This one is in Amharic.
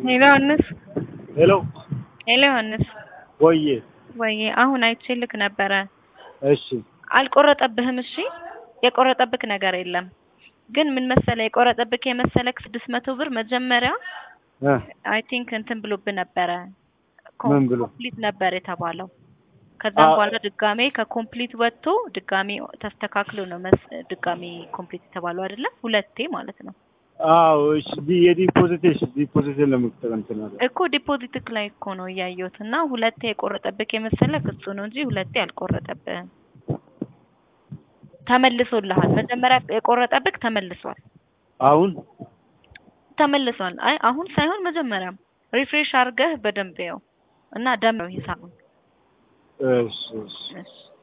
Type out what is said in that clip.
ሄሎ ዮሐንስ ሄሎ ሄሎ ዮሐንስ ወዬ ወይ አሁን አይቼ ልክ ነበረ። እሺ አልቆረጠብህም። እሺ የቆረጠብክ ነገር የለም። ግን ምን መሰለ የቆረጠብክ የመሰለክ ስድስት መቶ ብር መጀመሪያ እ አይ ቲንክ እንትን ብሎብህ ነበረ ምን ብሎ? ኮምፕሊት ነበር የተባለው። ከዛም አ- በኋላ ድጋሜ ከኮምፕሊት ወጥቶ ድጋሜ ተስተካክሎ ነው መስ ድጋሜ ኮምፕሊት የተባለው አይደለ? ሁለቴ ማለት ነው አዎ እሺ ዲ የዲፖዚት እሺ ዲፖዚት ለመክተል እንትን አለ እኮ ዲፖዚትክ ላይ እኮ ነው እያየሁት እና ሁለቴ የቆረጠብክ የመሰለክ እሱ ነው እንጂ ሁለቴ አልቆረጠብህም። ተመልሶልሃል። መጀመሪያ የቆረጠብክ ተመልሷል አሁን ተመልሷል። አይ አሁን ሳይሆን መጀመሪያም ሪፍሬሽ አድርገህ በደንብ ያው እና ደም ነው ሂሳቡ። እሺ እሺ እሺ